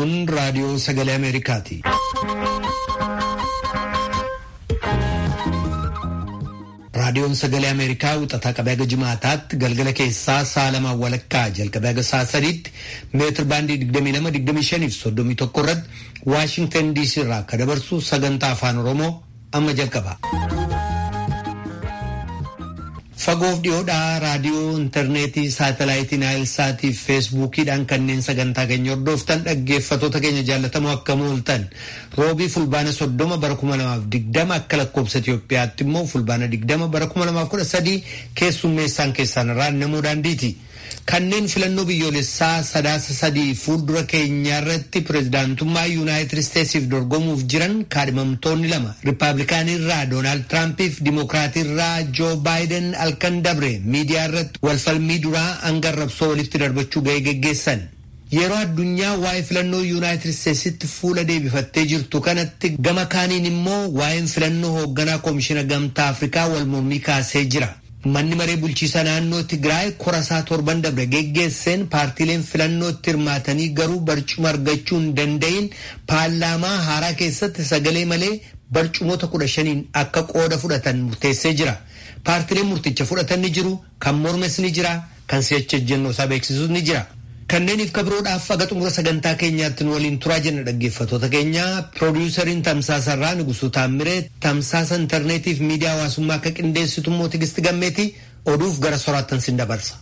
Kun raadiyoo sagalee Ameerikaati. Raadiyoon sagalee Ameerikaa wixataa qabee haga jimaataatti galgala keessaa sa'a lamaan walakkaa jalqabee haga sa'a sadiitti meetir baandii 22-25 fi 31 irratti Waashingtan DC irraa akka dabarsu sagantaa afaan Oromoo amma jalqaba. Fagoof dhiyoodhaa raadiyoo intarneetii saatalaayitii naayilsaatii fi feesbuukiidhaan kanneen sagantaa keenya hordoftan dhaggeeffatoota keenya jaallatamoo akkam ooltan roobii fulbaana soddoma bara kuma lamaaf digdama akka lakkoobsa Itoophiyaatti immoo fulbaana digdama bara kuma lamaaf kudha sadii keessummeessaan keessaan irraa namoo daandiiti. Kanneen filannoo biyyoolessaa sadaasa sadii fuuldura keenyaa irratti pirezidaantummaa yuunaayitid isteetsiif dorgomuuf jiran kaadhimamtoonni lama riippaabilikaanii irraa doonaald tiraampiif dimokiraatii irraa joo baayiden halkan dabre miidiyaa irratti walfalmii duraa hanga arrabsoo walitti darbachuu ga'ee geggeessan. Yeroo addunyaa waa'ee filannoo yuunaayitid isteetsitti fuula deebifattee jirtu kanatti gama kaaniin immoo waa'een filannoo hoogganaa koomishina gamtaa afrikaa wal mormii kaasee jira. Manni maree bulchiisa naannoo Tigraay korasaa torban dabre geggeesseen paartiileen filannootti hirmaatanii garuu barcuma argachuu hin danda'in paarlaamaa haaraa keessatti sagalee malee barcumoota kudha shaniin akka qooda fudhatan murteessee jira. Paartiileen murticha fudhatan ni jiru, kan mormes ni jira, kan si'acha ejjennoo isaa beeksisus ni jira. Kanneeniif kabiroodhaaf aga xumura sagantaa keenyaatti nu waliin turaa jenna dhaggeeffatoota keenya piroodiwusariin tamsaasarraa Nugusuu Taammiree tamsaasa intarneetiif miidiyaa hawaasummaa akka qindeessitu immoo Tigisti Gammeeti oduuf gara soraattan sin dabarsa.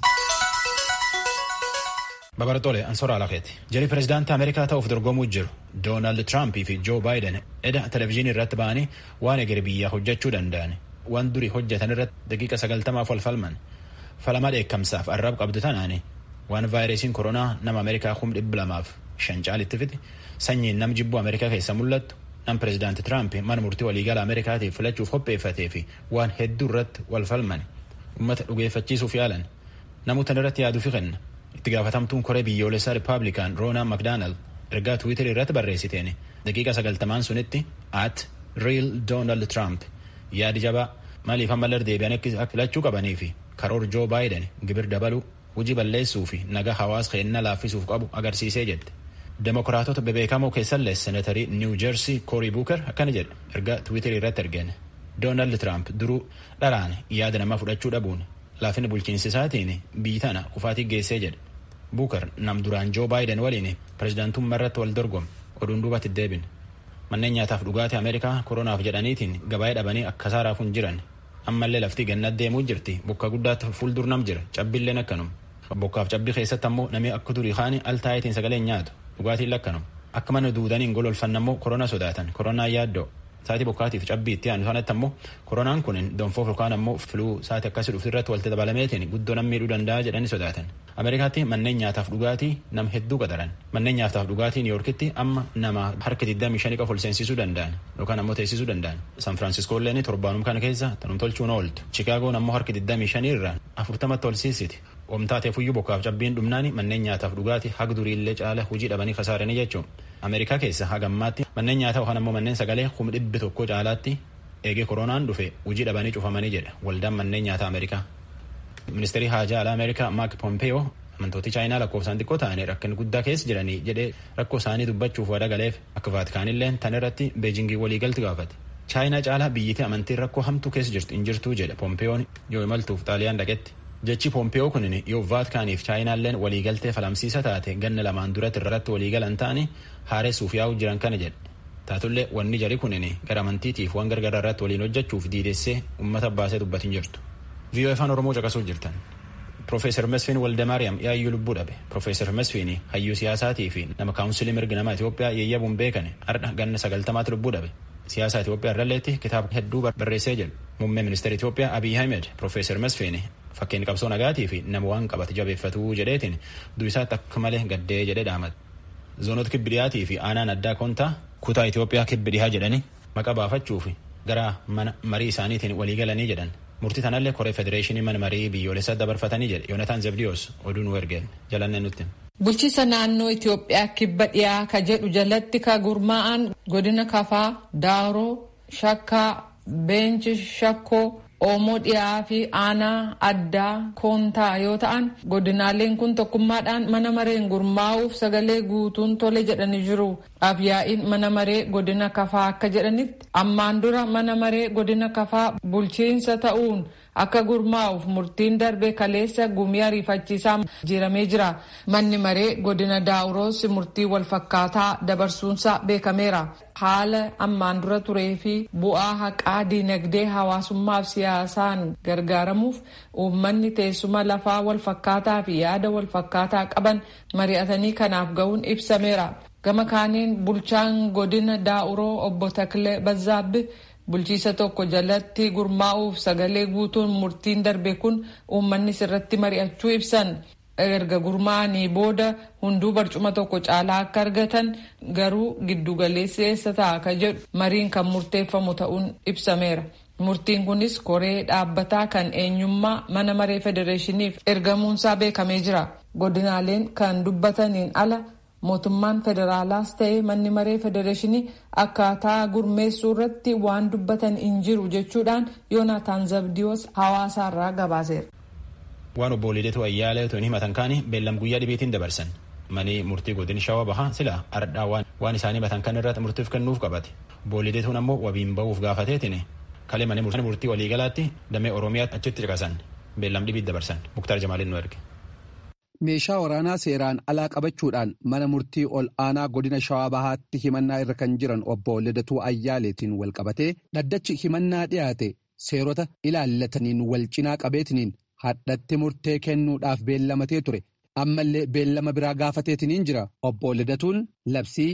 Babartoole Ansoora Alakeeti. Jari pirezidaantii Ameerikaa ta'uuf dorgomuu jiru Doonaald Tiraamp fi Joo Baayiden eda televizyiinii irratti ba'anii waan egeree biyyaa hojjechuu danda'an waan durii hojjetan irratti daqiiqa sagaltamaaf wal falman falama dheekkamsaaf arrab qabdu tanaani waan vaayirasiin koronaa nama ameerikaa kum dhibba lamaaf shan caalitti fide sanyiin nam jibbuu ameerikaa keessa mul'attu nam pirezidaanti tiraamp mana murtii waliigala ameerikaatiif filachuuf qopheeffatee fi waan hedduu irratti wal falman ummata dhugeeffachiisuuf yaalan namuutan irratti yaaduufi kenna itti gaafatamtuun koree biyyoolessaa rippaabilikaan roonaa makdaanald ergaa tiwiitarii irratti barreessiteen daqiiqa sagaltamaan sunitti at riil doonaald tiraamp yaadi jabaa maaliif ammallee deebi'an akka filachuu qabanii fi karoor joo baayiden gibir dabaluu hojii balleessuu fi nagaa hawaasa keenya laaffisuuf qabu agarsiisee jette. Demokiraatota bebeekamoo keessallee seenatarii Niw Jeersii Koorii Buuker akkana jedhe erga Tiwiiterii irratti ergeen. Doonaald Tiraamp duruu dharaan yaada namaa fudhachuu dhabuun laafina bulchiinsi isaatiin biyyi tana kufaatii geessee jedhe. Buuker nam duraan Joo Baayiden waliin pirezidaantummaa irratti wal dorgome oduun duubatti deebine. Manneen nyaataaf dhugaatii Ameerikaa koronaaf jedhaniitiin gabaa'ee dhabanii akka saaraaf hin jiran. Ammallee lafti gannat deemuu jirti bokka guddaatti fuuldur nam jira cabbilleen akkanuma. Bokkaaf cabbii keessatti ammoo namni akka durii kaani al taayitiin sagaleen nyaatu dhugaatiin lakkanuma akka mana duudaniin gololfan ammoo korona sodaatan koronaa yaaddoo saatii bokkaatiif cabbii itti aanu sanatti ammoo koronaan kun donfoof yookaan ammoo filuu saatii akkasii dhufu irratti walitti dabalameetiin guddoo nam miidhuu danda'a jedhanii sodaatan ameerikaatti manneen nyaataaf dhugaatii nam hedduu qadaran manneen nyaataaf dhugaatii niiyorkitti amma nama harka 25 qofa ol seensisuu danda'an yookaan ammoo teessisuu danda'an san firaansiskoolleen torbaanum kana keessa tanum tolchuun ooltu chikaagoon ammoo harka 25 irraan 40 ol siisiti Oomtaateef iyyuu bokkaaf cabbiin dhumnaani manneen nyaataaf dhugaatii haga duriillee caala hojii dhabanii kasaaranii jechuun Ameerikaa keessa haga ammaatti manneen nyaataa yookaan ammoo manneen sagalee kuma dhibbi tokko caalaatti eegee koronaan dhufe hojii dhabanii cufamanii jedha waldaan manneen nyaataa Ameerikaa. Ministeerri haajaa alaa Ameerikaa Maak Pompeeyoo amantooti chaayinaa lakkoofsaan xiqqoo ta'anii rakkina guddaa keessa jiranii jedhee rakkoo isaanii dubbachuuf wada galeef akka vaatikaanillee tan irratti beejingii waliigalti gaafate. Chaayinaa caalaa biyyittii amantiin rakkoo hamtuu keessa jirtu hin jirtuu jedhe Pompeeyoon yoo imaltuuf xaaliyaan dhaqetti. Jechi Pompeeyoo kunin yoo vaatikaaniif chaayinaalleen waliigaltee falamsiisa taate ganna lamaan duratti irratti waliigalan ta'anii haaressuuf yaa'u jiran kana jedhe. Taatullee wanni jari kunin gara amantiitiif waan gargaraa irratti waliin hojjechuuf diidessee uummata baasee dubbatin jirtu. VOA afaan Oromoo caqasuuf jirtan. Profeesar Mesfiin Waldamaariyaam yaayyuu lubbuu dhabe. Profeesar Mesfiin hayyuu siyaasaatii fi nama kaawunsilii mirga nama Itoophiyaa yayyabuun beekane har'a ganna sagaltamaatti lubbuu dhabe. Siyaasa Itoophiyaa irralleetti kitaaba hedduu barreessee jedhu. Muummee ministeera Itoophiyaa Abiy Ahmed Profeesar Mesfiin fakkeenya qabsoo nagaatii fi nama waan qabate jabeeffatuu jedheetiin du'isaatti akka malee gaddee jedhee dhaamate. Zoonota kibbi dhiyaatii fi aanaan addaa kontaa kutaa Itoophiyaa kibbi dhihaa jedhanii maqaa baafachuuf gara mana marii isaaniitiin walii galanii jedhan. Murtii tanallee koree federeeshinii mana marii biyyoolessaa dabarfatanii jedhe Yoonataan Zebdiyoos oduu nu ergeen jalannee nutti. Bulchiisa naannoo Itoophiyaa kibba dhiyaa ka jedhu jalatti ka gurmaa'an godina kafaa, daaroo, shakkaa, beenchi shakkoo, Oomoo dhiyaa fi aanaa addaa koontaa yoo ta'an godinaaleen kun tokkummaadhaan mana mareen gurmaa'uuf sagalee guutuun tole jedhanii jiru. Abiyaa'iin mana maree godina kafaa akka jedhanitti ammaan dura mana maree godina kafaa bulchiinsa ta'uun akka gurmaa'uuf murtiin darbe kaleessa gumii ariifachiisaa jiramee jira. Manni maree godina daawuroos murtii walfakkaataa dabarsuunsaa beekameera. Haala ammaan dura turee fi bu'aa haqaa diinagdee hawaasummaaf siyaasaan gargaaramuuf uummanni teessuma lafaa walfakkaataa fi yaada walfakkaataa qaban mari'atanii kanaaf ga'uun ibsameera. Gama kaaniin bulchaan godina daa'uroo obbo Takle Bazzaabbi bulchiisa tokko jalatti gurmaa'uuf sagalee guutuun murtiin darbe kun uummanni sirratti mari'achuu ibsan. erga gurmaa'anii booda hunduu barcuma tokko caalaa akka argatan garuu giddugaleessi eessa ta'a ka jedhu mariin kan murteeffamu ta'uun ibsameera. Murtiin kunis koree dhaabbataa kan eenyummaa mana maree federeeshiniif ergamuunsaa beekamee jira. Godinaaleen kan dubbataniin ala mootummaan federaalaas ta'ee manni maree federeeshinii akkaataa gurmeessuu irratti waan dubbatan hin jiru jechuudhaan yoonaataan zabdiyoos hawaasaarraa gabaaseera. waan obbo Lideetu Ayyaalee otoo hin himatan kaani beellam guyyaa dhibeetiin dabarsan manii murtii godin shawaa bahaa sila ardhaa waan isaanii himatan kan irratti murtiif kennuuf qabate obbo Lideetuun ammoo wabiin ba'uuf gaafateetiin kalee manii murtii waliigalaatti damee oromiyaatti achitti ciqasan beellam dhibiit dabarsan muktaar jamaaliin nu erge. meeshaa waraanaa seeraan alaa qabachuudhaan mana murtii ol aanaa godina shawaa bahaatti himannaa irra kan jiran obbo Lideetuu Ayyaaleetiin wal qabatee dhaddachi himannaa dhiyaate seerota ilaallataniin wal cinaa qabeetiniin hadhatti murtee kennuudhaaf beellamatee ture ammallee beellama biraa gaafateetiniin jira obbo Lidatuun labsii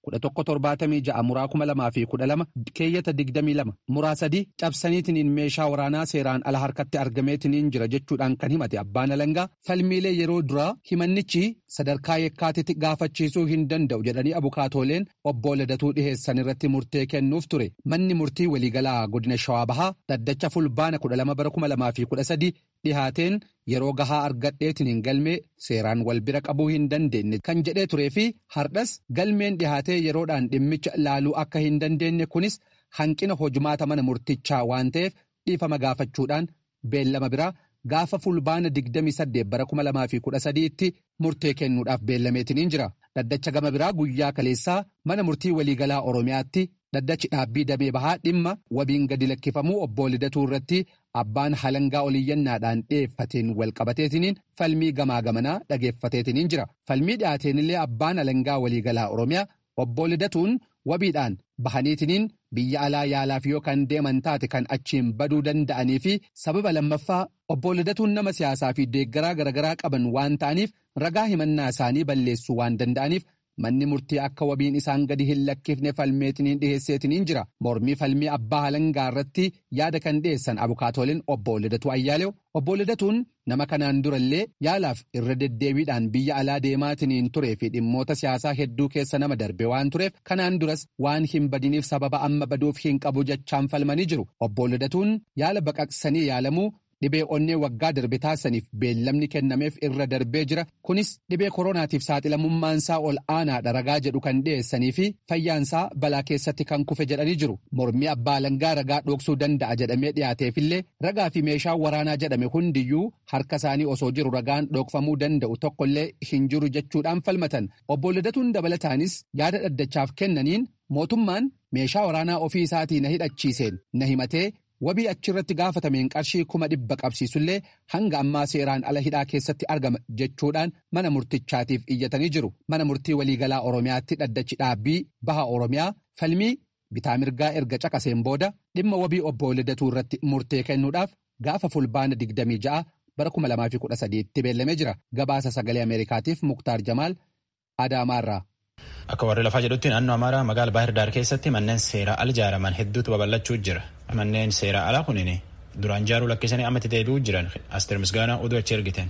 1176 muraa 2012 keeyyata 22 muraa 3 cabsaniitiniin meeshaa waraanaa seeraan ala harkatti argameetiniin jira jechuudhaan kan himate abbaan alangaa falmiilee yeroo duraa himannichi sadarkaa yakkaatitti gaafachiisuu hin danda'u jedhanii abukaatooleen obbo Lidatuu dhiheessan irratti murtee kennuuf ture manni murtii waliigalaa godina shawaa bahaa dhaddacha fulbaana 12 bara 2013 dhihaateen yeroo gahaa argadheetiniin galmee seeraan wal bira qabuu hin dandeenye kan jedhee turee fi hardhas galmeen dhihaatee yeroodhaan dhimmicha laaluu akka hin dandeenye kunis hanqina hojumaata mana murtichaa waan ta'eef dhiifama gaafachuudhaan beellama biraa gaafa fulbaana 28 bara 2013 tti murtee kennuudhaaf beellameetiniin jira dhaddacha gama biraa guyyaa kaleessaa mana murtii waliigalaa oromiyaatti dhaddachi dhaabbii damee bahaa dhimma wabiin gadi lakkifamuu obbo Lidatuu irratti abbaan halangaa oliyyannaadhaan dhiyeeffateen wal qabateetiniin falmii gamaa gamanaa dhageeffateetiniin jira falmii dhiyaateenillee abbaan halangaa waliigalaa oromiyaa obbo Lidatuun wabiidhaan bahaniitiniin biyya alaa yaalaaf yoo kan deeman taate kan achiin baduu danda'anii fi sababa lammaffaa obbo Lidatuun nama siyaasaa fi deeggaraa garaagaraa qaban waan ta'aniif ragaa himannaa isaanii balleessuu waan danda'aniif manni murtii akka wabiin isaan gadi hin lakkifne falmeetiniin dhiheesseetiniin jira mormii falmii abbaa halangaa irratti yaada kan dhiyeessan abukaatooliin obbo Lidatuu Ayyaaleew obbo Lidatuun nama kanaan durallee yaalaaf irra deddeebiidhaan biyya alaa deemaatiniin turee fi dhimmoota siyaasaa hedduu keessa nama darbe waan tureef kanaan duras waan hin badiniif sababa amma baduuf hin qabu jechaan falmanii jiru obbo Lidatuun yaala baqaqsanii yaalamuu. Dhibee onnee waggaa darbe taasisaniif beellamni kennameef irra darbee jira. Kunis dhibee koronaatiif saaxilamummaansaa ol aanaadha ragaa jedhu kan dhiyeessanii fi fayyaansaa balaa keessatti kan kufe jedhanii jiru. Mormii abbaa alangaa ragaa dhoksuu danda'a jedhamee dhiyaateefillee ragaa fi meeshaa waraanaa jedhame hundiyyuu harka isaanii osoo jiru ragaan dhokfamuu danda'u tokkollee hin jiru jechuudhaan falmatan. Obbo Lidatuun dabalataanis yaada dhaddachaaf kennaniin mootummaan meeshaa waraanaa ofii isaatii na hidhachiiseen na himatee. wabii achirratti gaafatameen qarshii kuma dhibba qabsiisullee hanga ammaa seeraan ala hidhaa keessatti argama jechuudhaan mana murtichaatiif iyyatanii jiru mana murtii waliigalaa oromiyaatti dhaddachi dhaabbii baha oromiyaa falmii bitaa mirgaa erga caqaseen booda dhimma wabii obbo Lidatuu irratti murtee kennuudhaaf gaafa fulbaana 26 bara 2013 tti beellamee jira gabaasa sagalee ameerikaatiif muktaar jamaal adaamaarraa. Akka warri lafaa jedhutti naannoo Amaaraa magaala Baahir Daar keessatti manneen seeraa ala ijaaraman hedduutu babal'achuu jira. Manneen seeraa alaa kunin duraan ijaaruu lakkisanii ammatti deebi'uu jiran Asteer Misgaanaa oduu achi ergiten.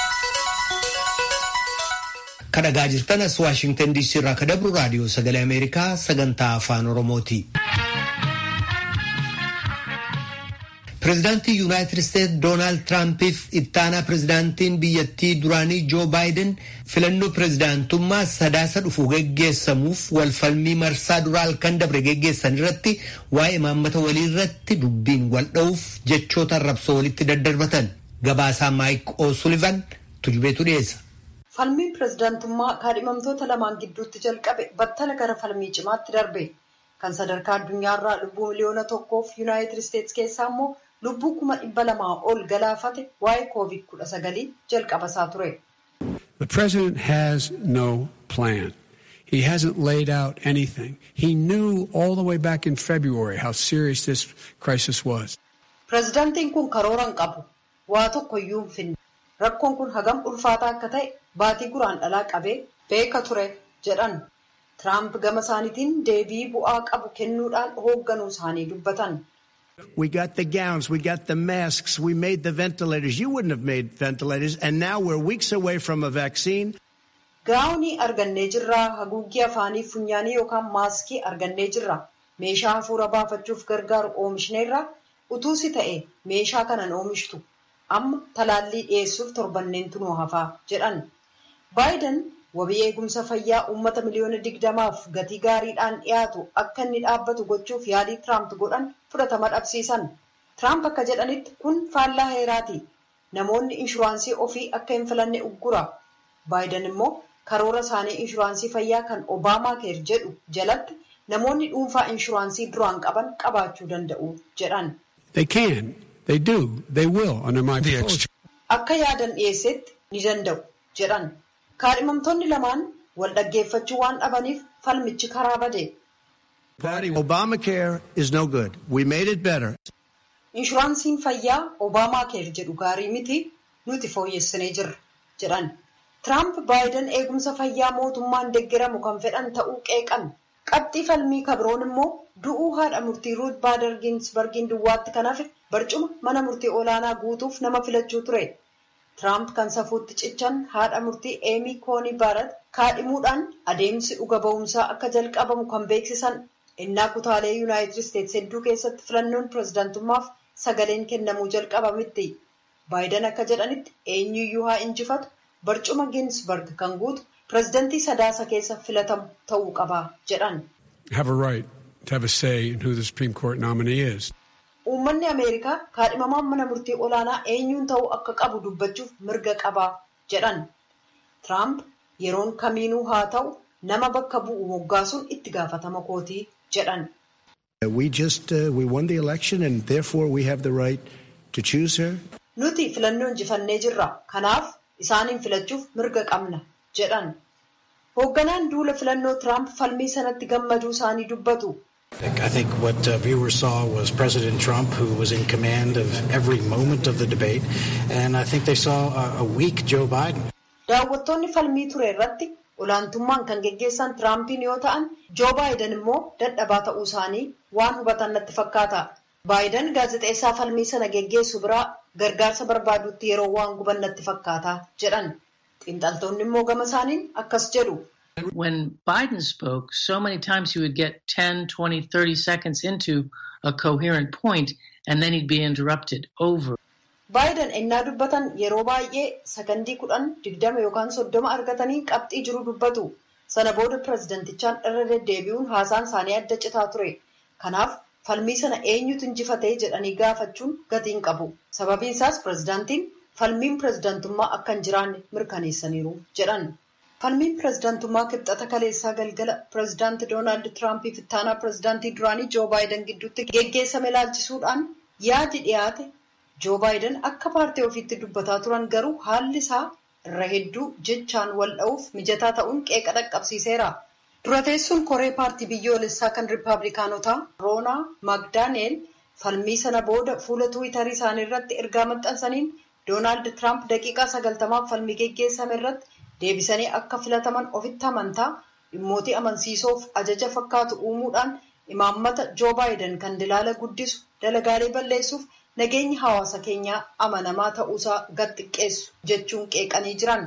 Kadhagaa jirtan as Waashingtan DC irraa ka dabru raadiyoo sagalee Ameerikaa sagantaa afaan Oromooti. Pireezidaantii Yuunaayitid Isteetsi Doonaald Tiraampiif ittaanaa pireezidaantiin biyyattii duraanii Joo Baayiden filannoo pireezidaantummaa sadaasa dhufu geggeessamuuf walfalmii marsaa duraa halkan dabre geggeessan irratti waa'ee imaammata walii irratti dubbiin wal dha'uuf jechoota arrabsoo walitti daddarbatan. Gabaasaa Maayik O'Sullivan tujubeetu dhiyeessa. Falmiin pireezidaantummaa kaadhimamtoota lamaan gidduutti jalqabe battala gara falmii cimaatti darbe. Kan sadarkaa addunyaarraa lubbuu miliyoona tokkoof Yuunaayitid Isteetsi keessaa immoo lubbuu kuma dhibba lamaa ol galaafate waa'ee koovid kudha sagalii jalqaba isaa ture. The president has no plan. He hasn't laid out anything. He knew all the way back in February how serious this crisis was. Pireezidaantiin kun karoora hin qabu. Waa tokko iyyuu hin finne. Rakkoon kun hagam ulfaataa akka ta'e baatii guraandhalaa qabee beeka ture jedhan. Tiraamp gama isaaniitiin deebii bu'aa qabu kennuudhaan hoogganuu isaanii dubbatan. We got the gowns, we got the masks, we made the ventilators. You wouldn't have made ventilators, and now we're weeks away from a vaccine. Gaawunii argannee jirra. Haguuggii afaanii funyaanii yookaan maaskii argannee jirra. Meeshaa hafuura baafachuuf gargaaru oomishneerra. Utuusi ta'e meeshaa kanan oomishtu. Amma talaallii dhiyeessuuf torbanneentu nu hafaa jedhan. Baayiden wabii eegumsa fayyaa uummata miliyoona digdamaaf gatii gaariidhaan dhiyaatu akka inni dhaabbatu gochuuf yaalii Tiraamp godhan fudhatama dhabsiisan. Tiraamp akka jedhanitti kun faallaa heeraati. Namoonni inshuraansii ofii akka hin filanne uggura. Baayiden immoo karoora isaanii inshuraansii fayyaa kan Obaamaa keer jedhu jalatti namoonni dhuunfaa inshuraansii duraan qaban qabaachuu danda'u jedhan. They can, they do, they will under my proposal. Akka yaadan dhiyeessetti ni danda'u jedhan. Kaadhimamtoonni lamaan wal dhaggeeffachuu waan dhabaniif falmichi karaa bade. Obamacare is no good. We made it better. Inshuraansiin fayyaa Obaamaa keer jedhu gaarii miti nuti fooyyessinee jirra jedhan. Tiraamp Baayiden eegumsa fayyaa mootummaan deeggaramu kan fedhan ta'uu qeeqan. Qabxii falmii kabroon immoo du'uu haadha murtii Ruut Baader Ginsbargiin duwwaatti kan hafe barcuma mana murtii olaanaa guutuuf nama filachuu ture. Tiraamp kan safuutti cichan haadha murtii Eemii Koonii Baarat kaadhimuudhaan adeemsi dhuga ba'umsaa akka jalqabamu kan beeksisan innaa kutaalee Yuunaayitid Isteetsi hedduu keessatti filannoon pireezidaantummaaf sagaleen kennamuu jalqabametti. Baayiden akka jedhanitti eenyuyyuu haa injifatu barcuma Ginsbarg kan guutu pireezidantii sadaasa keessa filatamu ta'uu qaba jedhan. Have a right to have a say in who the Supreme Court nominee is. Uummanni Ameerikaa kaadhimamaan mana murtii olaanaa eenyuun ta'uu akka qabu dubbachuuf mirga qaba jedhan. Tiraamp yeroon kamiinuu haa ta'u nama bakka bu'u moggaasuun itti gaafatama kootii jedhan. We just uh, we won the election and therefore we have the right to choose her. Nuti filannoo injifannee jirra. Kanaaf isaaniin filachuuf mirga qabna jedhan. Hoogganaan duula filannoo Tiraamp falmii sanatti gammaduu isaanii dubbatu. I think what uh, viewers saw was President Trump, who was in command of every moment of the debate, and I think they saw a, a weak Joe Biden. Daawwattoonni falmii ture irratti olaantummaan kan geggeessan Tiraampiin yoo ta'an, Joo Baayiden immoo dadhabaa ta'uu isaanii waan hubatan natti fakkaata. Baayiden gaazexeessaa falmii sana geggeessu biraa gargaarsa barbaadutti yeroo waan guban natti fakkaata jedhan. Xiinxaltoonni immoo gama isaaniin akkas jedhu. When Biden spoke, so many times he would get 10, 20, 30 seconds into a coherent point and then he'd be interrupted over. Baayiden ennaa dubbatan yeroo baay'ee sakandii kudhan digdama yookaan soddoma argatanii qabxii jiru dubbatu. Sana booda pireezidantichaan irra deddeebi'uun haasaan isaanii adda citaa ture. Kanaaf falmii sana eenyutu injifatee jedhanii gaafachuun gatiin qabu. Sababiin isaas pireezidaantiin falmiin pireezidantummaa akka hin jiraanne mirkaneessaniiru jedhan. Falmiin pireezidaantummaa kibxata kaleessaa galgala pireezidaanti Doonaald Tiraampiif ittaanaa pireezidaantii duraanii Joo Baayiden gidduutti geggeessame ilaalchisuudhaan yaadi dhiyaate Joo Baayiden akka paartii ofiitti dubbataa turan garuu haalli isaa irra hedduu jechaan wal dha'uuf mijataa ta'uun qeeqa dhaqqabsiiseera. Dura teessuun koree paartii biyyoolessaa kan riippaabilikaanotaa Roonaa Magdaaneel falmii sana booda fuula tuwitarii isaanii irratti ergaa maxxansaniin Doonaald Tiraamp daqiiqaa sagaltamaaf falmii geggeessame irratti deebisanii akka filataman ofitti amantaa dhimmootii amansiisoof ajaja fakkaatu uumuudhaan imaammata Joo Baayiden kan dilaala guddisu dalagaalee balleessuuf nageenyi hawaasa keenyaa amanamaa ta'uusaa gad xiqqeessu jechuun qeeqanii jiran.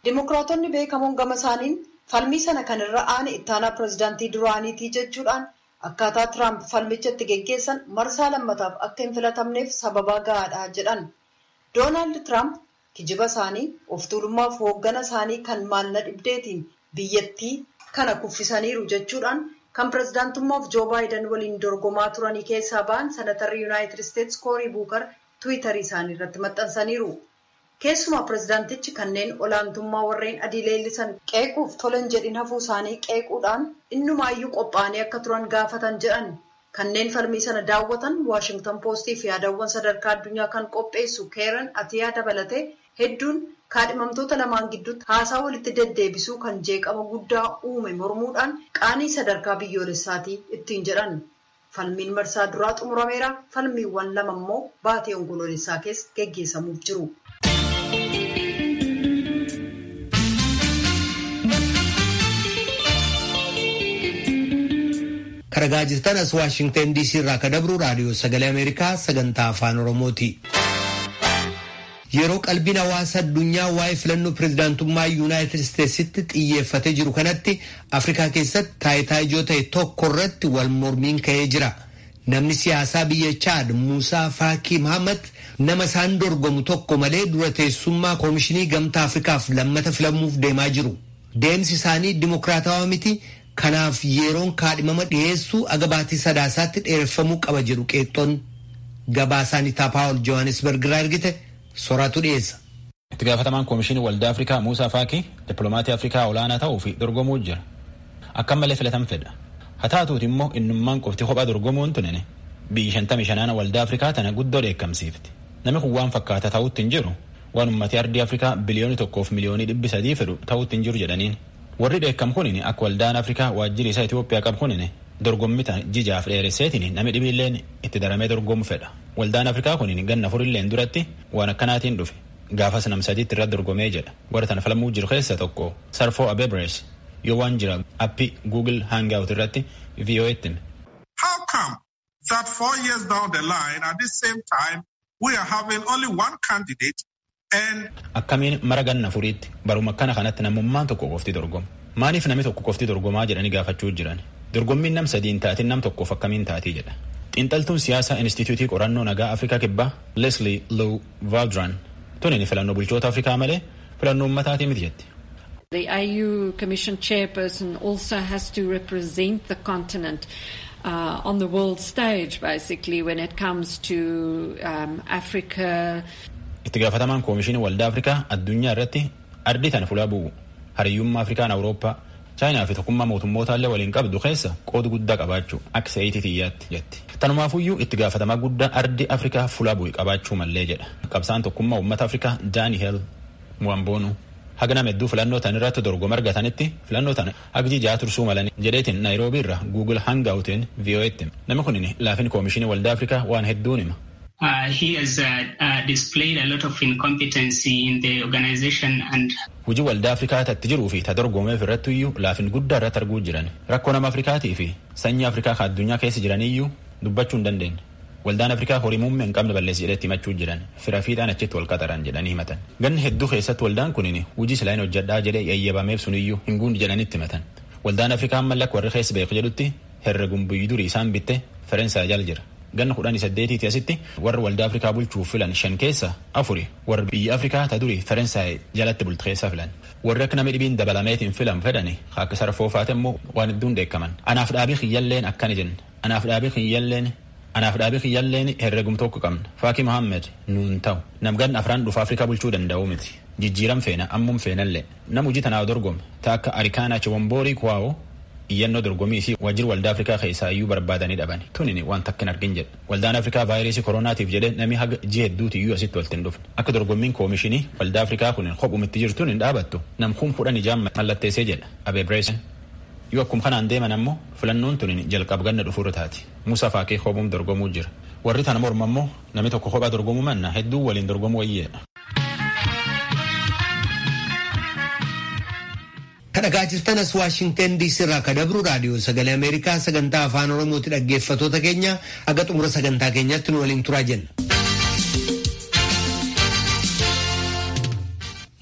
Dimokiraatonni beekamoon gama isaaniin falmii sana kan irra aane ittaanaa pireezidaantii duraaniitii jechuudhaan akkaataa tiraamp falmicha itti geggeessan marsaa lammataaf akka hin filatamneef sababa gahaadha jedhan doonaald tiraamp kijiba isaanii of tuulummaaf hooggana isaanii kan maalna dhibdeetiin biyyattii kana kuffisaniiru jechuudhaan kan pirezidaantummaaf joo baayidan waliin dorgomaa turanii keessaa ba'an senatarri yuunaayitid isteetsi koorii buukar tiwiitarii isaanii irratti maxxansaniiru. keessumaa pirezidaantichi kanneen olaantummaa warreen adii leellisan qeequuf tolan jedhin hafuu isaanii qeequudhaan innumaayyuu qophaa'anii akka turan gaafatan jedhan kanneen falmii sana daawwatan waashingtan poostii fi yaadawwan sadarkaa addunyaa kan qopheessu keeran atiyaa dabalatee hedduun kaadhimamtoota lamaan gidduutti haasaa walitti deddeebisuu kan jeeqama guddaa uume mormuudhaan qaanii sadarkaa biyyoolessaatii ittiin jedhan falmiin marsaa duraa xumurameera falmiiwwan lama immoo baatee onkoloolessaa keessa geggeessamuuf jiru. Karagaa jirtan as Waashingtan DC irraa ka dabru raadiyoo sagalee Ameerikaa sagantaa afaan Oromooti. Yeroo qalbiin hawaasa addunyaa waa'ee filannoo pirezidaantummaa Yuunaayitid Isteetsitti xiyyeeffatee jiru kanatti Afrikaa keessatti taayitaa ijoo ta'e tokko irratti wal mormiin ka'ee jira. Namni siyaasaa biyya Chaad Muusaa Faakii Mahamad nama isaan dorgomu tokko malee dura teessummaa Koomishinii Gamtaa Afrikaaf lammata filamuuf deemaa jiru. Deemsi isaanii dimokiraatawaa miti. Kanaaf yeroon kaadhimama dhiyeessuu aga baatii sadaasaatti dheereffamuu qaba jedhu qeexxoon gabaasaan Itaapaawol Johannesburg irraa ergite soraatu dhiyeessa. Itti gaafatamaan Koomishinii Waldaa Afrikaa Muusaa Faakii dippiloomaatii Afrikaa olaanaa ta'uu fi dorgomuu jira. Akka malee filatan fedha. Haa taatuuti immoo innummaan qofti kophaa dorgomuun tunene biyyi shantamii shanaana Waldaa Afrikaa tana guddoo dheekkamsiifti. Namni kun waan fakkaata ta'utti hin jiru waan uummatni ardii Afrikaa biliyoonii tokkoof miliyoonii dhibbi sadii fedhu ta'utti hin jiru jedhaniin. warri dheekkam kunin akka waldaan afrikaa waajjirri isaa Itoophiyaa qabu kunin dorgommita jijaaf dheeresseetiin namni dhibiilleen itti daramee dorgomu fedha. Waldaan afrikaa kunin ganna furilleen duratti waan akkanaatiin dhufe gaafas nam sadiitti irratti dorgomee jedha. Warra tana filamuu jiru keessa tokko Sarfoo Abebres yoo waan jira appii Google Hangout irratti VOA'tti hime. How come that four years down the line at the same time we are having only one candidate Akkamiin mara ganna furiitti baruma akkana kanatti namummaan tokko qofti dorgoma. Maaliif namni tokko qofti dorgomaa jedhanii gaafachuu jiran? Dorgommiin nam sadiin taatiin nam tokkoof akkamiin taatii jedha. Xiinxaltuun siyaasaa Inistituutii Qorannoo Nagaa Afrikaa Kibbaa Leslie Lou Valdran tuni filannoo bulchoota Afrikaa malee filannoo uummataatii miti jetti. The AU Commission chairperson also has to represent the continent uh, on the world stage, basically, when it comes to um, Africa. itti gaafatamaan koomishinii waldaa afrikaa addunyaa irratti ardii tana fulaa bu'u hariyyummaa afrikaan awurooppaa chaayinaa fi tokkummaa mootummoota illee waliin qabdu keessa qooda guddaa qabaachuu akka sa'iitii xiyyaatti jetti. Tanumaafuyyuu itti gaafatamaa guddaan ardii afrikaa fulaa bu'e qabaachuu mallee jedha. Qabsaan tokkummaa uummata afrikaa Daani'eel Mwamboonu haga nama hedduu filannoo tan irratti dorgoma argatanitti filannoo tana hagji ja'a tursuu malanii jedheetiin naayiroobii irraa Google Hangoutiin VOA'tti namni kun laafin koomishinii waldaa afrikaa waan hedduun hima. Uh, he has uh, uh, displayed a lot of incompetency in the organization and Hujii waldaa Afrikaa tatti jiruu fi ta dorgomeef irratti iyyuu laafin guddaa irratti arguu jiran rakkoo nama Afrikaatii fi sanyii Afrikaa ka addunyaa keessa jiraniyyuu dubbachuu hin dandeenye. Waldaan Afrikaa horii muummee hin qabne balleessi jedhetti himachuu jiran fira fiixaan achitti wal qaxaran jedhanii himatan. Ganni hedduu keessatti waldaan kunin hujii silaa hin hojjedhaa jedhee yayyabameef suniyyuu hin guundi jedhanitti himatan. Waldaan Afrikaa mallaqa warri keessa beeku jedhutti herreguun biyyi durii isaan bitte Faransaay jala jira. ganna kudhanii saddeetiiti asitti warra waldaa afrikaa bulchuuf filan shan keessa afuri warra biyya afrikaa ta durii faransaay jalatti bulti keessaa filan warri akka namni dhibiin dabalameetiin filan fedhani akka sarfoofaate immoo waan hedduun dheekkaman anaaf dhaabii kiyyalleen akkana jenna anaaf dhaabii kiyyalleen anaaf dhaabii kiyyalleen herregum tokko qabna faakii mohaammed nuun ta'u namgan afraan dhufa afrikaa bulchuu danda'u miti jijjiiram feena ammuun feenallee nam hojii tanaaf dorgome ta akka arikaanaa chiwomborii kuwaa'oo iyyannoo dorgomii fi waajjirri waldaa afrikaa keessaa iyyuu barbaadanii dhaban tunin waan takkin argin jedha waldaan afrikaa vaayirasii koronaatiif jedhe namni haga ji'a hedduuti iyyuu asitti walitti hin dhufne akka dorgommiin koomishinii waldaa afrikaa kun kophumitti jirtuun hin dhaabattu namkuun kudhan ijaan mallatteessee jedha abeebreesen yoo akkum kanaan deeman ammoo filannoon tunin jalqab ganna dhufuurra taati musa faakee kophuun dorgomuu jira warri tana morma ammoo namni tokko kophaa dorgomuu manna hedduu waliin dorgomuu wayyeedha. kadhagaa jirtan as waashingten diisii irraa ka dabru raadiyoo sagalee ameerikaa sagantaa afaan oromooti dhaggeeffatoota keenya aga xumura sagantaa keenyatti nu waliin turaa jenna.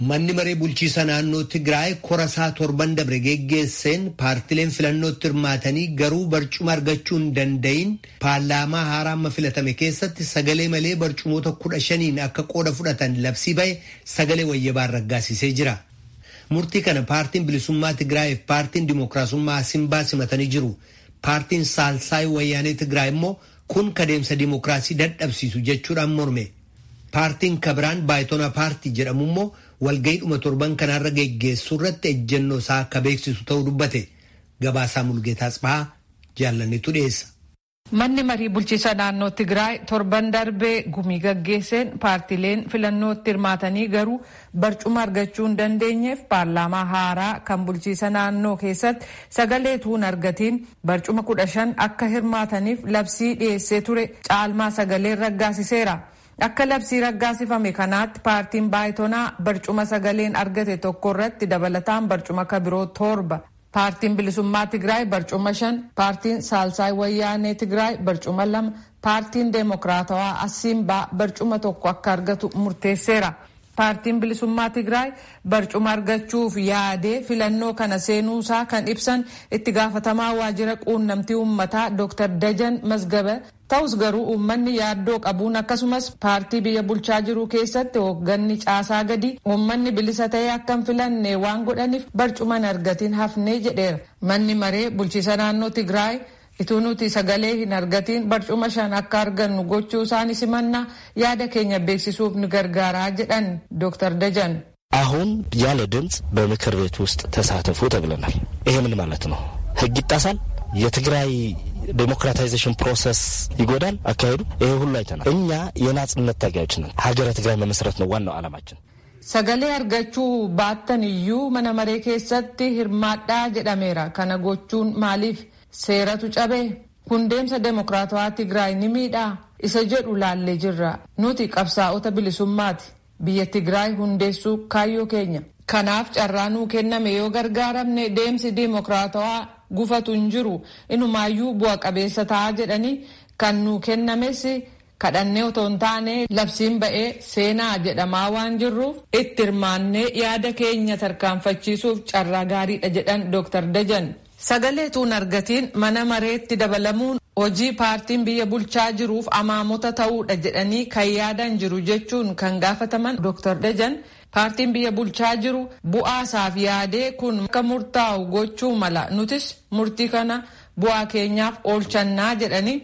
Manni maree bulchiisa naannoo Tigraay korasaa torban dabre geggeesseen paartileen filannootti hirmaatanii garuu barcuma argachuu hin danda'iin paarlaamaa haaraa amma filatame keessatti sagalee malee barcumoota kudha shaniin akka qooda fudhatan labsii bahe sagalee wayyabaan raggaasisee jira. Murtii kana paartiin bilisummaa Tigraayiif paartiin dimookiraasummaa Simbaa simatanii jiru. Paartiin Saalsaay Wayyaanee Tigraay immoo kun kadeemsa dimookiraasii dadhabsiisu jechuudhaan morme. Paartiin Kabiraan Baayitona Paartii jedhamu immoo walgayiidhuma torban kanaarra geggeessuu irratti ejjennoo isaa akka beeksisu ta'uu dubbate. Gabaasaa Mulgeetaa Tsibahaa jaallannetu dhiyeessa. Manni marii bulchiisa naannoo Tigraay torban darbee gumii gaggeesseen paartileen filannootti hirmaatanii garuu barcuma argachuu hin dandeenyeef paarlaamaa haaraa kan bulchiisa naannoo keessatti sagalee tuun argatiin barcuma kudha shan akka hirmaataniif labsii dhiyeessee ture caalmaa sagaleen raggaasiseera. Akka labsii raggaasifame kanaatti paartiin baayitonaa barcuma sagaleen argate tokko irratti dabalataan barcuma kabiroo torba paartiin bilisummaa Tigraay barcuma shan paartiin saalsaay wayyaanee Tigraay barcuma lama paartiin deemokiraatawaa Asiimbaa barcuma tokko akka argatu murteesseera. Paartiin bilisummaa Tigraay barcuma argachuuf yaadee filannoo kana seenuusaa kan ibsan itti gaafatamaa waajjira quunnamtii uummataa Dr. Dajan Mazgaba ta'us garuu uummanni yaaddoo qabuun akkasumas paartii biyya bulchaa jiru keessatti hoogganni caasaa gadi uummanni bilisa ta'ee akka hin filanne waan godhaniif barcuma hin argatiin hafnee jedheera. Manni maree bulchiisa naannoo Tigraay ituu nuti sagalee hin argatiin barcuma shan akka argannu gochuu isaanii simannaa yaada keenya beeksisuuf ni gargaaraa jedhan ዶክተር ደጀን አሁን ያለ ድምፅ በምክር ቤት ውስጥ ተሳተፉ ተብለናል። ይሄ ምን ማለት ነው? ህግ ይጣሳል? የትግራይ ዴሞክራታይዜሽን ፕሮሰስ ይጎዳል አካሄዱ? ይሄ ሁሉ አይተናል። እኛ የናጽነት ታጋዮች ነን። ሀገረ ትግራይ መመስረት ነው ዋናው ዓላማችን። sagalee argachuu baattan iyyuu mana maree keessatti hirmaadhaa jedhameera kana gochuun maaliif seeratu cabee kun deemsa deemokiraatawaa Tigraay ni miidhaa isa jedhu laallee jirra nuti qabsaa'ota bilisummaati biyya Tigraay hundeessuu kaayyoo keenya kanaaf carraa nuu kenname yoo gargaaramne deemsi deemokiraatawaa gufatu hin jiru inumaayyuu bu'a qabeessa ta'a jedhanii kan nuu kennames kadhannee otoo hin taane labsiin ba'ee seenaa jedhamaa waan jirruuf itti hirmaannee yaada keenya tarkaanfachiisuuf carraa gaariidha jedhan Dr. Dajan. Sagalee tuun argatiin mana mareetti dabalamuun hojii paartiin biyya bulchaa jiruuf amaamota ta'uudha jedhanii kan yaadan jiru jechuun kan gaafataman Dr. Dajan paartiin biyya bulchaa jiru bu'aasaaf yaadee kun akka murtaa'u gochuu mala nutis murtii kana bu'aa keenyaaf oolchannaa jedhanii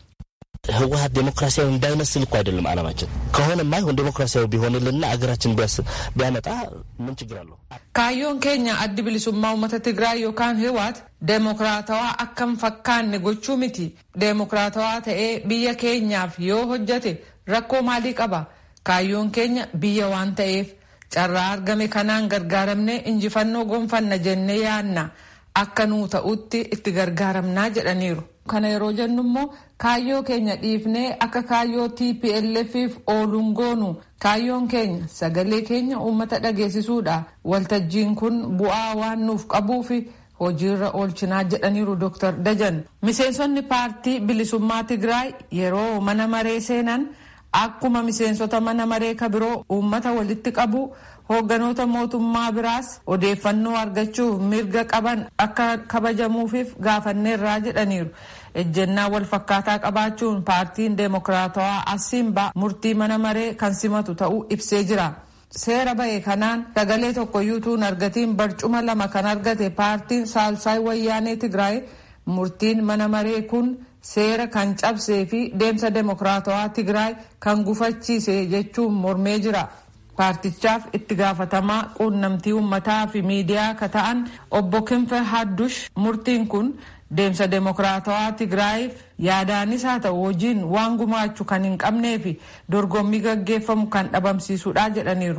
ህወሀት ዴሞክራሲያዊ እንዳይመስል እኮ አይደለም አላማችን። ከሆነማ ይሁን ዴሞክራሲያዊ ቢሆንልና አገራችን ቢያመጣ ምን ችግር አለው? kaayyoon keenya addi bilisummaa uummata Tigraay yookaan Hiwaat deemokiraatawaa akka hin fakkaanne gochuu miti. Deemokiraatawaa ta'ee biyya keenyaaf yoo hojjate rakkoo maalii qaba? Kaayyoon keenya biyya waan ta'eef carraa argame kanaan gargaaramne injifannoo gonfanna jennee yaanna. Akka nuu ta'utti itti gargaaramnaa jedhaniiru. Kana yeroo jennu immoo kaayyoo keenya dhiifnee akka kaayyoo TPLFif ooluun goonu kaayyoon keenya sagalee keenya uummata dhageessisuudha. Waltajjiin kun bu'aa waan nuuf qabuufi hojiirra oolchinaa jedhaniiru Dr. Dajan. Miseensonni paartii bilisummaa Tigraay yeroo mana maree seenan akkuma miseensota mana maree kabiroo uummata walitti qabu hoogganoota mootummaa biraas odeeffannoo argachuuf mirga qaban akka kabajamuufiif gaafanneerraa jedhaniiru. ejjennaa wal fakkaataa qabaachuun paartiin deemokiraatawaa Asiimbaa murtii mana maree kan simatu ta'uu ibsee jira. Seera ba'e kanaan sagalee tokkoyyuu tuun argatiin barcuma lama kan argate paartiin Saalsaay Wayyaanee Tigraay murtiin mana maree kun seera kan cabsee fi deemsa deemokiraatawaa Tigraay kan gufachiise jechuun mormee jira. Paartichaaf itti gaafatamaa quunnamtii uummataa fi miidiyaa ka ta'an obbo Kinfe Haddush murtiin kun deemsa deemokiraatawaa Tigraayiif yaadaanis haa ta'u hojiin waan gumaachu kan hin qabnee fi dorgommii gaggeeffamu kan dhabamsiisudha jedhaniiru.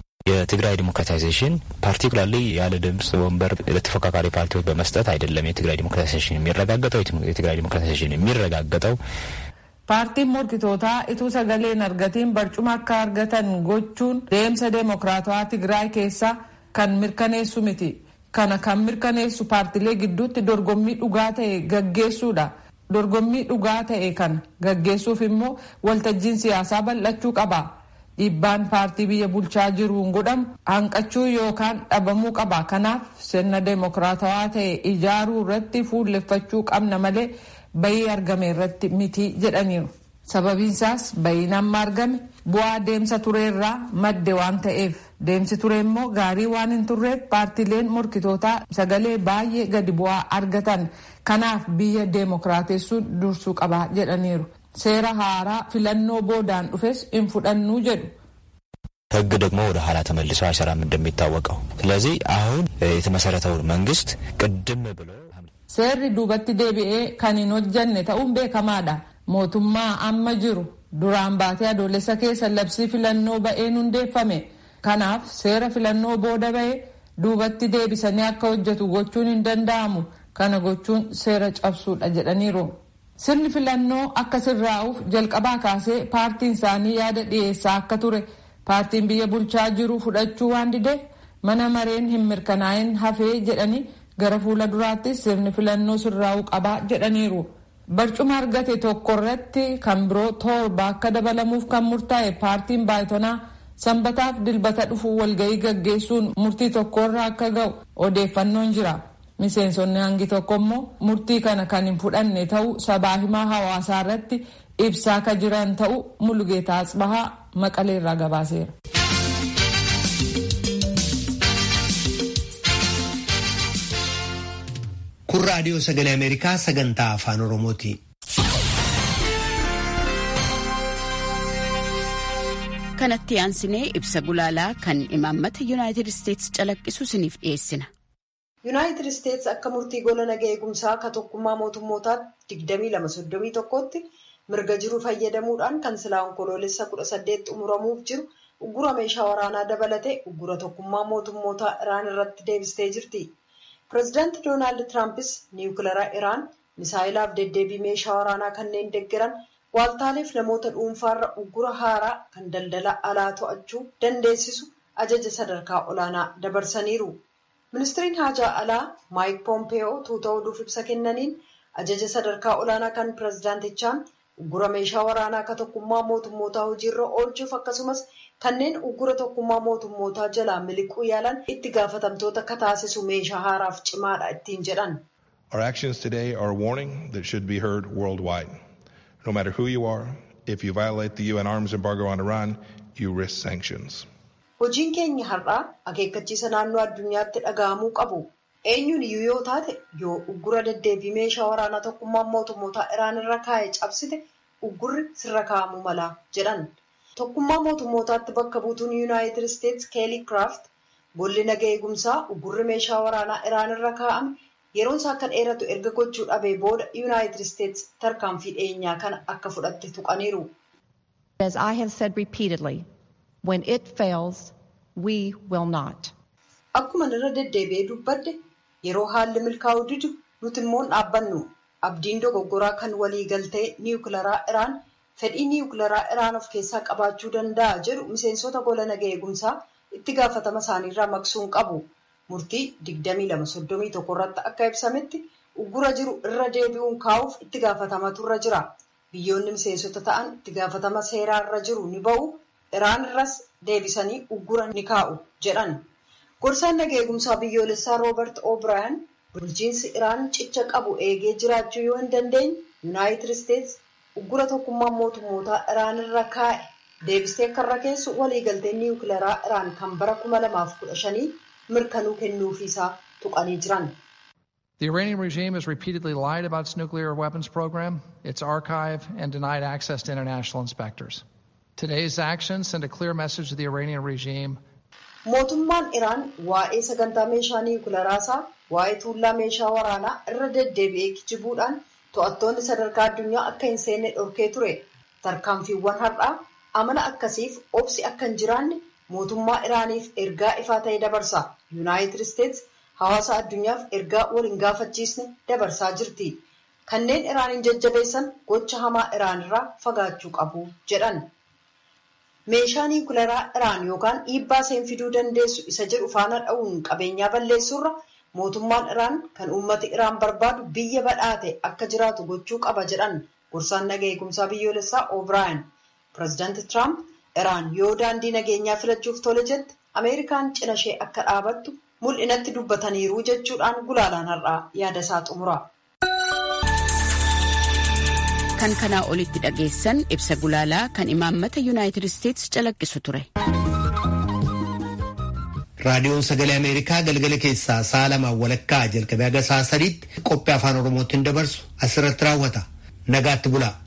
የትግራይ ዲሞክራታይዜሽን ፓርቲኩላርሊ ያለ ድምፅ ወንበር ለተፎካካሪ ፓርቲዎች በመስጠት አይደለም። የትግራይ ዲሞክራታይዜሽን የሚረጋገጠው የትግራይ ዲሞክራታይዜሽን የሚረጋገጠው paartiin morkitootaa ituu sagalee hin argatiin barcuma akka argatan gochuun deemsa deemokiraatawaa Tigraay keessaa kan mirkaneessu miti. Kana kan mirkaneessu paartilee gidduutti dorgommii dhugaa ta'e gaggeessuudha. Dorgommii dhugaa ta'e kana gaggeessuuf immoo waltajjiin siyaasaa bal'achuu qaba. dhiibbaan paartii biyya bulchaa jiruun godhamu hanqachuu yookaan dhabamuu qaba kanaaf sirna deemokiraatawaa ta'e ijaaruu irratti fuulleffachuu qabna malee bayii argame irratti miti jedhaniiru sababiinsaas bayiin amma argame bu'aa deemsa tureerraa madde waan ta'eef deemsi ture immoo gaarii waan hin turreef paartiileen morkitootaa sagalee baay'ee gadi bu'aa argatan kanaaf biyya deemokiraatessuun dursuu qaba jedhaniiru. seera haaraa filannoo boodaan dhufes hin fudhannuu jedhu. ህግ ደግሞ ወደ ኋላ ተመልሶ አይሰራም እንደሚታወቀው። ስለዚህ አሁን የተመሰረተው መንግስት ቅድም ብሎ seerri duubatti deebi'ee kan hin hojjanne ta'uun beekamaadha. mootummaa amma jiru duraan baatee adoolessa keessa labsii filannoo ba'een hundeeffame. kanaaf seera filannoo booda ba'ee duubatti deebisanii akka hojjetu gochuun hin danda'amu. kana gochuun seera cabsuudha jedhaniiru. sirni filannoo akka sirraa'uuf jalqabaa kaasee paartiin isaanii yaada dhiyeessaa akka ture paartiin biyya bulchaa jiru fudhachuu waan dideef mana mareen hin mirkanaa'in hafee jedhanii gara fuula duraattis sirni filannoo sirraa'uu qabaa jedhaniiru. barcuma argate tokko irratti kan biroo torba akka dabalamuuf kan murtaa'e paartiin baay'atonaa sanbataaf dilbata dhufu walga'ii gaggeessuun murtii tokkorra akka ga'u odeeffannoon jira. miseensonni hangi tokko immoo murtii kana kan hin fudhanne ta'uu sabaa himaa hawaasaa irratti ibsaa ka jiran ta'uu mulugeetaa asbahaa maqaleerraa gabaaseera. kun raadiyoo sagalee ameerikaa sagantaa afaan oromooti. kanatti aansinee ibsa gulaalaa kan imaammata yuunaayitid isteetsi calaqqisu isiniif dhiyeessina. yuunaayitid isteetsi akka murtii gola nagaa eegumsaa ka tokkummaa mootummootaatti 2231tti mirga jiru fayyadamuudhaan kan silaa onkoloolessa 18 xumuramuuf jiru uggura meeshaa waraanaa dabalatee uggura tokkummaa mootummootaa iraan irratti deebistee jirti. pireezidaanti doonaald tiraampis niwukilaraa iraan misaayilaaf deddeebii meeshaa waraanaa kanneen deggeran waaltaaleef namoota dhuunfaarra uggura haaraa kan daldala alaa to'achuu dandeessisu ajaja sadarkaa olaanaa dabarsaniiru. ministiriin haajaa alaa maayik poompeyoo tuuta oduuf ibsa kennaniin ajaja sadarkaa olaanaa kan pireezidaantichaan uggura meeshaa waraanaa ka tokkummaa mootummootaa hojiirra oolchuuf akkasumas kanneen uggura tokkummaa mootummootaa jalaa miliquu yaalan itti gaafatamtoota akka taasisu meeshaa haaraaf cimaadha ittiin jedhan. Our actions today are a warning that should be heard worldwide. No matter who you are, if you violate the UN arms embargo on Iran, you risk sanctions. Hojiin keenya har'aa akeekkachiisa naannoo addunyaatti dhaga'amuu qabu. Eenyuun iyyuu yoo taate yoo uggura deddeebii meeshaa waraanaa tokkummaan mootummootaa Iraan irra kaa'e cabsite uggurri sirra kaa'amuu mala jedhan. Tokkummaa mootummootaatti bakka buutuun Yuunaayitid Isteetsi Keelii Kiraaft golli nagaa eegumsaa uggurri meeshaa waraanaa Iraan irra kaa'ame yeroon isaa akka dheeratu erga gochuu dhabee booda Yuunaayitid Isteetsi tarkaanfii dhiyeenyaa kana akka fudhatte tuqaniiru. As I have said repeatedly, when it fails, we will not. Akkuma irra deddeebi'ee dubbadde yeroo haalli milkaa'uu didu nuti immoo dhaabbannu abdiin dogoggoraa kan waliigaltee niwukilaraa Iraan fedhii niwukilaraa Iraan of keessaa qabaachuu danda'a jedhu miseensota gola nagaa eegumsaa itti gaafatama isaaniirraa maqsuun qabu. Murtii 2231 irratti akka ibsametti uggura jiru irra deebi'uun kaa'uuf itti gaafatamatu irra jira. Biyyoonni miseensota ta'an itti gaafatama seeraa irra jiru ni ba'u. Iraan irras deebisanii uggura ni kaa'u jedhan. Gorsaan nagaa eegumsaa biyyoolessaa Roobert O'Brien bulchiinsi Iraan cicha qabu eegee jiraachuu yoo hin dandeenye Yuunaayitid Isteetsi uggura tokkummaan mootummootaa Iraan irra kaa'e deebistee akka irra keessu waliigaltee niwukilaraa Iraan kan bara 2015 mirkanuu kennuufiisaa tuqanii jiran. The Iranian regime has repeatedly lied about its nuclear weapons program, its archive, and denied access to international inspectors. Today's actions send a clear message to the Iranian regime. Mootummaan Iraan waa'ee sagantaa meeshaa niwukilaraasaa waa'ee tuullaa meeshaa waraanaa irra deddeebi'ee kijibuudhaan to'attoonni sadarkaa addunyaa akka hin seenne dhorkee ture. Tarkaanfiiwwan har'aa amala akkasiif obsi akka hin jiraanne mootummaa Iraaniif ergaa ifaa ta'e dabarsa. Yuunaayitid Isteetsi hawaasa addunyaaf ergaa wal hin gaafachiisne dabarsaa jirti. Kanneen Iraaniin jajjabeessan gocha hamaa Iraanirraa fagaachuu qabu jedhan. Meeshaa niwukilaraa Iraan yookaan dhiibbaa isheen fiduu dandeessu isa jedhu faana dha'uun qabeenyaa balleessuurra mootummaan Iraan kan uummati Iraan barbaadu biyya badhaate akka jiraatu gochuu qaba jedhan gorsaan nagaa eegumsaa biyyoolessaa O'Brien. Pireezidaanti Tiraamp Iraan yoo daandii nageenyaa filachuuf tole jette Ameerikaan cina ishee akka dhaabattu mul'inatti dubbataniiru jechuudhaan gulaalaan har'aa yaada isaa xumura. Kan kanaa olitti dhageessan ibsa gulaalaa kan imaammata Yuunaayitid Isteetsi calaqqisu ture. raadiyoon sagalee ameerikaa galgala keessaa sa'a lamaan walakkaa jalqabee haga sa'a sadiitti qophii afaan oromootiin dabarsu asirratti raawwata nagaatti bulaa.